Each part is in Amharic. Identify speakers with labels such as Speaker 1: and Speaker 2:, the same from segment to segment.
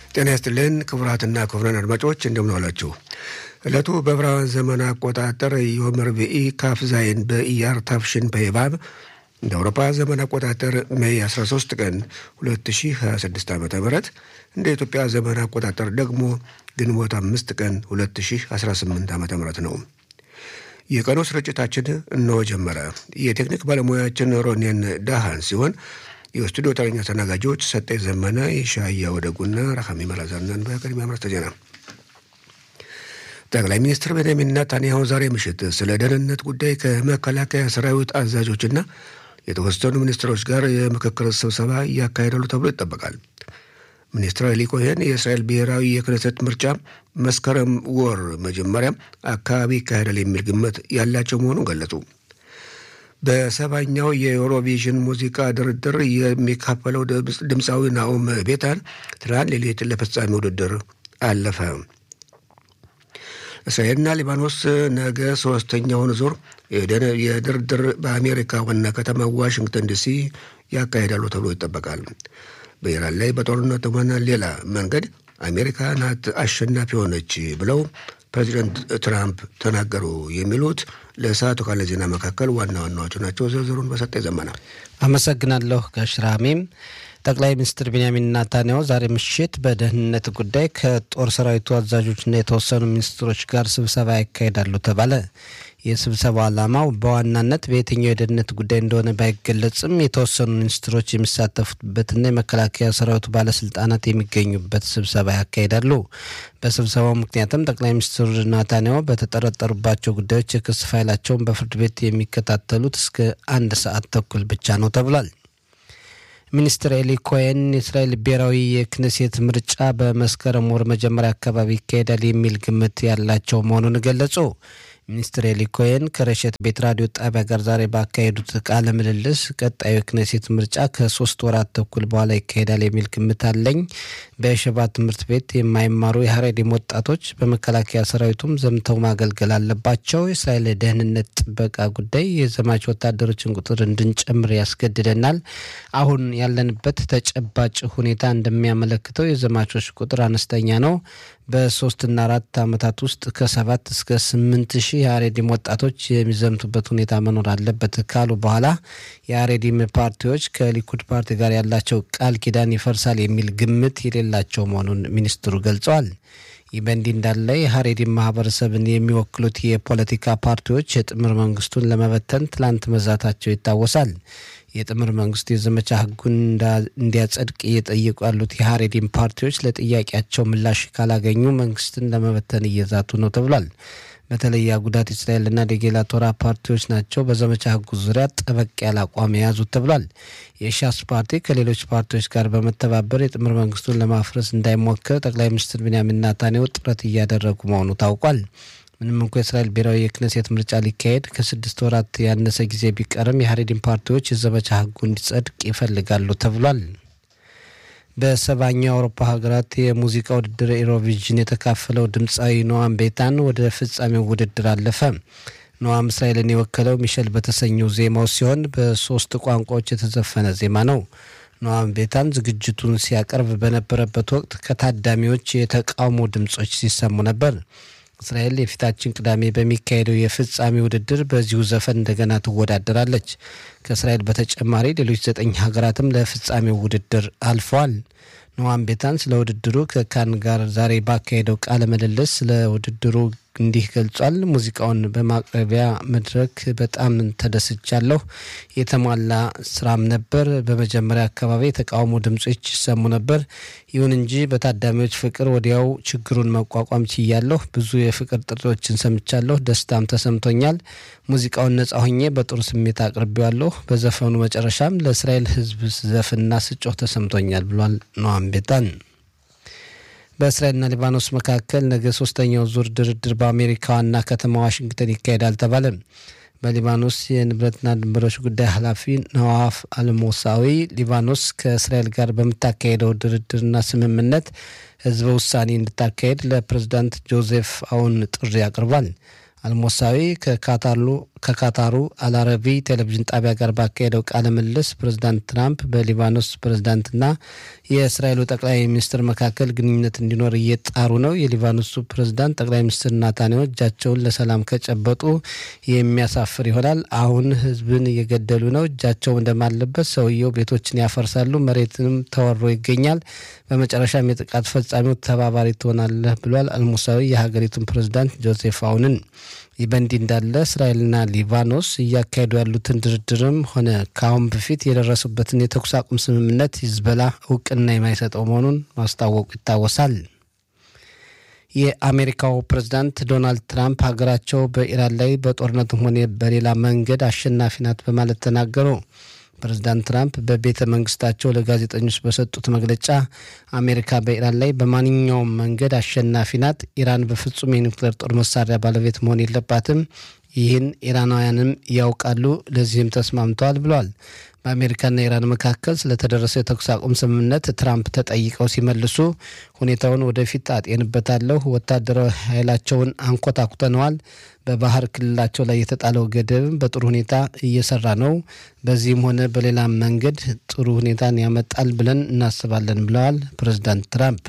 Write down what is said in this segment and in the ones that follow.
Speaker 1: ጤና ይስጥልን ክቡራትና ክቡራን አድማጮች እንደምን ዋላችሁ። ዕለቱ በዕብራውያን ዘመን አቆጣጠር ዮም ረቡዕ ካፍ ዛይን በኢያር ታፍሽን በይባብ እንደ አውሮፓ ዘመን አቆጣጠር ሜይ 13 ቀን 2026 ዓ ም እንደ ኢትዮጵያ ዘመን አቆጣጠር ደግሞ ግንቦት አምስት ቀን 2018 ዓ ም ነው። የቀኑ ስርጭታችን እነሆ ጀመረ። የቴክኒክ ባለሙያችን ሮኔን ዳሃን ሲሆን የስቱዲዮ ተረኛ ተናጋጆች ሰጠኝ ዘመነ፣ የሻያ ወደጉና ረሃሚ መላዛናን። በቅድሚያ አርዕስተ ዜና። ጠቅላይ ሚኒስትር ቤንያሚን ኔታንያሁ ዛሬ ምሽት ስለ ደህንነት ጉዳይ ከመከላከያ ሰራዊት አዛዦችና የተወሰኑ ሚኒስትሮች ጋር የምክክር ስብሰባ እያካሄዳሉ ተብሎ ይጠበቃል። ሚኒስትር ኤሊ ኮሄን የእስራኤል ብሔራዊ የክነሰት ምርጫ መስከረም ወር መጀመሪያ አካባቢ ይካሄዳል የሚል ግምት ያላቸው መሆኑን ገለጹ። በሰባኛው የዩሮቪዥን ሙዚቃ ድርድር የሚካፈለው ድምፃዊ ናኦም ቤታን ትናንት ሌሊት ለፍጻሜ ውድድር አለፈ። እስራኤልና ሊባኖስ ነገ ሶስተኛውን ዙር የድርድር በአሜሪካ ዋና ከተማ ዋሽንግተን ዲሲ ያካሄዳሉ ተብሎ ይጠበቃል። በኢራን ላይ በጦርነት ሆነ ሌላ መንገድ አሜሪካ ናት አሸናፊ ሆነች ብለው ፕሬዚደንት ትራምፕ ተናገሩ። የሚሉት ለሰዓቱ ካለ ዜና መካከል ዋና ዋናዎቹ ናቸው። ዝርዝሩን በሰጠ ዘመና
Speaker 2: አመሰግናለሁ። ጋሽራሜም ጠቅላይ ሚኒስትር ቤንያሚን ናታንያሁ ዛሬ ምሽት በደህንነት ጉዳይ ከጦር ሰራዊቱ አዛዦችና የተወሰኑ ሚኒስትሮች ጋር ስብሰባ ያካሂዳሉ ተባለ። የስብሰባው ዓላማው በዋናነት በየትኛው የደህንነት ጉዳይ እንደሆነ ባይገለጽም የተወሰኑ ሚኒስትሮች የሚሳተፉበትና የመከላከያ ሰራዊቱ ባለስልጣናት የሚገኙበት ስብሰባ ያካሂዳሉ። በስብሰባው ምክንያትም ጠቅላይ ሚኒስትር ናታንያሁ በተጠረጠሩባቸው ጉዳዮች የክስ ፋይላቸውን በፍርድ ቤት የሚከታተሉት እስከ አንድ ሰዓት ተኩል ብቻ ነው ተብሏል። ሚኒስትር ኤሊ ኮሄን የእስራኤል ብሔራዊ የክነሴት ምርጫ በመስከረም ወር መጀመሪያ አካባቢ ይካሄዳል የሚል ግምት ያላቸው መሆኑን ገለጹ። ሚኒስትር ኤሊ ኮሄን ከረሸት ቤት ራዲዮ ጣቢያ ጋር ዛሬ ባካሄዱት ቃለ ምልልስ ቀጣዩ የክነሴት ምርጫ ከሶስት ወራት ተኩል በኋላ ይካሄዳል የሚል ግምት አለኝ። በሸባ ትምህርት ቤት የማይማሩ የሀሬዲም ወጣቶች በመከላከያ ሰራዊቱም ዘምተው ማገልገል አለባቸው። የእስራኤል ደህንነት ጥበቃ ጉዳይ የዘማች ወታደሮችን ቁጥር እንድንጨምር ያስገድደናል። አሁን ያለንበት ተጨባጭ ሁኔታ እንደሚያመለክተው የዘማቾች ቁጥር አነስተኛ ነው። በሶስትና አራት ዓመታት ውስጥ ከሰባት እስከ ስምንት ሺህ የአሬዲም ወጣቶች የሚዘምቱበት ሁኔታ መኖር አለበት ካሉ በኋላ የአሬዲም ፓርቲዎች ከሊኩድ ፓርቲ ጋር ያላቸው ቃል ኪዳን ይፈርሳል የሚል ግምት የሌላቸው መሆኑን ሚኒስትሩ ገልጸዋል። ይህ በእንዲህ እንዳለ የሀሬዲም ማህበረሰብን የሚወክሉት የፖለቲካ ፓርቲዎች የጥምር መንግስቱን ለመበተን ትላንት መዛታቸው ይታወሳል። የጥምር መንግስቱ የዘመቻ ህጉን እንዲያጸድቅ እየጠየቁ ያሉት የሀሬዲም ፓርቲዎች ለጥያቄያቸው ምላሽ ካላገኙ መንግስትን ለመበተን እየዛቱ ነው ተብሏል። በተለይ አጉዳት እስራኤልና ዴጌላ ቶራ ፓርቲዎች ናቸው በዘመቻ ህጉ ዙሪያ ጠበቅ ያለ አቋም የያዙት ተብሏል። የሻስ ፓርቲ ከሌሎች ፓርቲዎች ጋር በመተባበር የጥምር መንግስቱን ለማፍረስ እንዳይሞክር ጠቅላይ ሚኒስትር ቤንያሚን ኔታንያሁ ጥረት እያደረጉ መሆኑ ታውቋል። ምንም እንኳ የእስራኤል ብሔራዊ የክነሴት ምርጫ ሊካሄድ ከስድስት ወራት ያነሰ ጊዜ ቢቀርም የሀሬዲን ፓርቲዎች የዘመቻ ህጉ እንዲጸድቅ ይፈልጋሉ ተብሏል። በሰባኛው የአውሮፓ ሀገራት የሙዚቃ ውድድር ኢሮቪዥን የተካፈለው ድምፃዊ ኖዋም ቤታን ወደ ፍጻሜው ውድድር አለፈ። ኖዋም እስራኤልን የወከለው ሚሸል በተሰኘው ዜማው ሲሆን በሶስት ቋንቋዎች የተዘፈነ ዜማ ነው። ኖዋም ቤታን ዝግጅቱን ሲያቀርብ በነበረበት ወቅት ከታዳሚዎች የተቃውሞ ድምጾች ሲሰሙ ነበር። እስራኤል የፊታችን ቅዳሜ በሚካሄደው የፍጻሜ ውድድር በዚሁ ዘፈን እንደገና ትወዳደራለች። ከእስራኤል በተጨማሪ ሌሎች ዘጠኝ ሀገራትም ለፍጻሜው ውድድር አልፈዋል። ኖዋም ቤታን ስለ ውድድሩ ከካን ጋር ዛሬ ባካሄደው ቃለ ምልልስ ስለ ውድድሩ እንዲህ ገልጿል። ሙዚቃውን በማቅረቢያ መድረክ በጣም ተደስቻለሁ። የተሟላ ስራም ነበር። በመጀመሪያ አካባቢ የተቃውሞ ድምጾች ይሰሙ ነበር። ይሁን እንጂ በታዳሚዎች ፍቅር ወዲያው ችግሩን መቋቋም ችያለሁ። ብዙ የፍቅር ጥሪዎችን ሰምቻለሁ። ደስታም ተሰምቶኛል። ሙዚቃውን ነጻ ሆኜ በጥሩ ስሜት አቅርቤዋለሁ። በዘፈኑ መጨረሻም ለእስራኤል ሕዝብ ዘፍና ስጮህ ተሰምቶኛል ብሏል ኖዋም ቤታን። በእስራኤልና ሊባኖስ መካከል ነገ ሶስተኛው ዙር ድርድር በአሜሪካ ዋና ከተማ ዋሽንግተን ይካሄዳል ተባለ። በሊባኖስ የንብረትና ድንበሮች ጉዳይ ኃላፊ ነዋፍ አልሞሳዊ ሊባኖስ ከእስራኤል ጋር በምታካሄደው ድርድርና ስምምነት ህዝበ ውሳኔ እንድታካሄድ ለፕሬዝዳንት ጆዜፍ አውን ጥሪ አቅርቧል። አልሞሳዊ ከካታሩ ከካታሩ አልአረቢ ቴሌቪዥን ጣቢያ ጋር ባካሄደው ቃለ ምልልስ ፕሬዚዳንት ትራምፕ በሊባኖስ ፕሬዚዳንትና የእስራኤሉ ጠቅላይ ሚኒስትር መካከል ግንኙነት እንዲኖር እየጣሩ ነው። የሊባኖሱ ፕሬዚዳንት ጠቅላይ ሚኒስትር ናታንያሁ እጃቸውን ለሰላም ከጨበጡ የሚያሳፍር ይሆናል። አሁን ህዝብን እየገደሉ ነው። እጃቸው እንደማለበት ሰውየው ቤቶችን ያፈርሳሉ፣ መሬትንም ተወሮ ይገኛል። በመጨረሻም የጥቃት ፈጻሚው ተባባሪ ትሆናለህ ብሏል አልሙሳዊ የሀገሪቱን ፕሬዚዳንት ጆሴፍ አውንን። ይህ በእንዲህ እንዳለ እስራኤልና ሊባኖስ እያካሄዱ ያሉትን ድርድርም ሆነ ከአሁን በፊት የደረሱበትን የተኩስ አቁም ስምምነት ሂዝቦላ እውቅና የማይሰጠው መሆኑን ማስታወቁ ይታወሳል። የአሜሪካው ፕሬዝዳንት ዶናልድ ትራምፕ ሀገራቸው በኢራን ላይ በጦርነትም ሆነ በሌላ መንገድ አሸናፊ ናት በማለት ተናገሩ። ፕሬዝዳንት ትራምፕ በቤተ መንግስታቸው ለጋዜጠኞች በሰጡት መግለጫ አሜሪካ በኢራን ላይ በማንኛውም መንገድ አሸናፊ ናት፣ ኢራን በፍጹም የኒውክሌር ጦር መሳሪያ ባለቤት መሆን የለባትም፣ ይህን ኢራናውያንም ያውቃሉ፣ ለዚህም ተስማምተዋል ብለዋል። በአሜሪካና ኢራን መካከል ስለተደረሰው የተኩስ አቁም ስምምነት ትራምፕ ተጠይቀው ሲመልሱ ሁኔታውን ወደፊት አጤንበታለሁ፣ ወታደራዊ ኃይላቸውን አንኮታኩተነዋል፣ በባህር ክልላቸው ላይ የተጣለው ገደብም በጥሩ ሁኔታ እየሰራ ነው፣ በዚህም ሆነ በሌላ መንገድ ጥሩ ሁኔታን ያመጣል ብለን እናስባለን ብለዋል ፕሬዚዳንት ትራምፕ።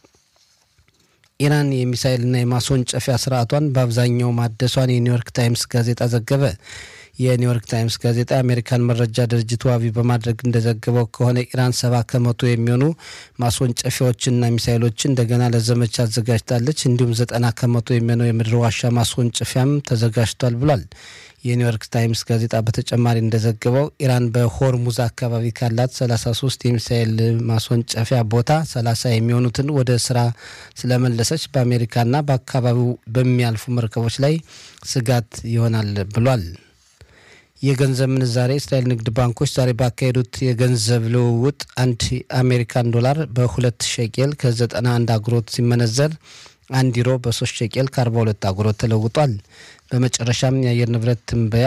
Speaker 2: ኢራን የሚሳይልና የማስወንጨፊያ ስርዓቷን በአብዛኛው ማደሷን የኒውዮርክ ታይምስ ጋዜጣ ዘገበ። የኒውዮርክ ታይምስ ጋዜጣ የአሜሪካን መረጃ ድርጅት ዋቢ በማድረግ እንደዘገበው ከሆነ ኢራን ሰባ ከመቶ የሚሆኑ ማስወንጨፊያዎችንና ሚሳይሎችን እንደገና ለዘመቻ አዘጋጅታለች። እንዲሁም ዘጠና ከመቶ የሚሆነው የምድር ዋሻ ማስወንጨፊያም ተዘጋጅቷል ብሏል። የኒውዮርክ ታይምስ ጋዜጣ በተጨማሪ እንደዘገበው ኢራን በሆርሙዝ አካባቢ ካላት 33 የሚሳኤል ማስወንጨፊያ ቦታ 30 የሚሆኑትን ወደ ስራ ስለመለሰች በአሜሪካና በአካባቢው በሚያልፉ መርከቦች ላይ ስጋት ይሆናል ብሏል። የገንዘብ ምንዛሬ እስራኤል ንግድ ባንኮች ዛሬ ባካሄዱት የገንዘብ ልውውጥ አንድ አሜሪካን ዶላር በሁለት ሸቄል ከ91 አጉሮት ሲመነዘር አንድ ዩሮ በሶስት ሸቄል ከ42 አጉሮት ተለውጧል። በመጨረሻም የአየር ንብረት ትንበያ